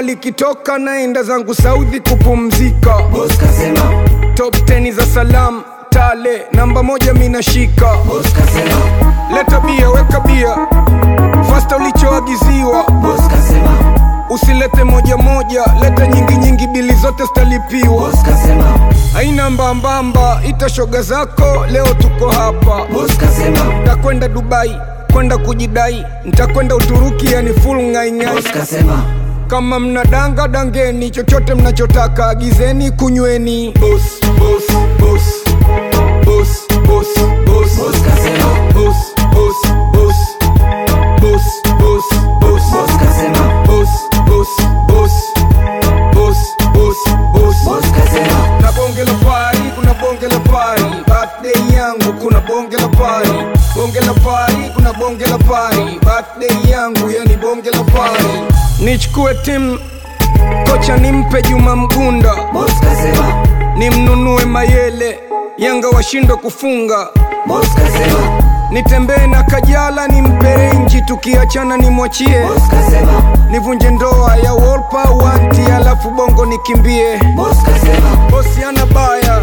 likitoka naenda zangu Saudi kupumzika. Boss kasema, Top 10 za salam tale, namba moja minashika. boss kasema, Leta bia, weka bia, fasta ulichoagiziwa. boss kasema, Usilete moja moja, leta nyingi nyingi, bili zote zitalipiwa. boss kasema, Haina mbambamba, ita shoga zako, leo tuko hapa. boss kasema, Ntakwenda Dubai kwenda kujidai, ntakwenda Uturuki, yani full ngaingai. boss kasema, Kama mnadanga dangeni, chochote mnachotaka agizeni, kunyweni. Boss, boss, boss, boss, boss, boss, boss kasema, boss, boss, boss, boss, boss, boss, boss kasema, boss, boss, boss, boss, boss, boss. boss kasema, Na bonge la pari, kuna bonge la pari. Birthday yangu kuna bonge la pari. Bonge la pari, kuna bonge la pari. Birthday yangu yani bonge la pari. Nichukue timu kocha nimpe Juma Mgunda, boss kasema, nimnunue Mayele, Yanga washindwe kufunga. boss kasema, Nitembee na Kajala nimpe renji, tukiachana nimwachie, boss kasema, nivunje ndoa ya Wolpa wanti, alafu bongo nikimbie. boss kasema, Bosi ana baya,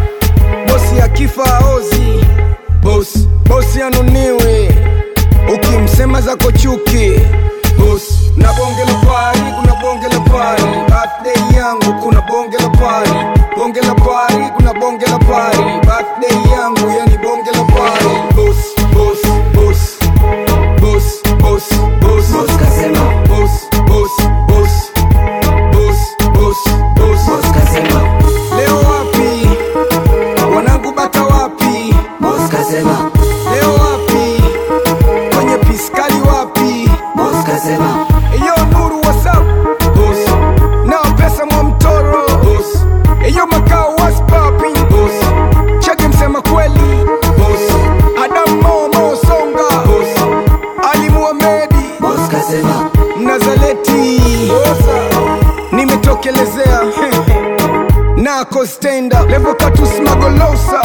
bosi akifa ozi, bosi bosi anuniwe, ukimsema zako chuki, bosi na bonge la pari, kuna bonge la pari, birthday yangu kuna bonge la pari, bonge la pari, kuna bonge la pari, birthday yangu yani bonge la pari, bosi bosi bosi bosi bosi bosi boss kasema, bosi bosi bosi bosi bosi bosi boss kasema, Leo wapi wanangu, bata wapi? boss kasema, Leo wapi kwenye piskali wapi? boss kasema, Eyo Nuru WhatsApp boss, na pesa mwa mtoro boss, eyo makao was popping boss, cheke msema kweli boss, Adam Momo Songa boss, Ali Muhamedi boss kasema, Nazaleti nimetokelezea nako stenda levo katusmagolosa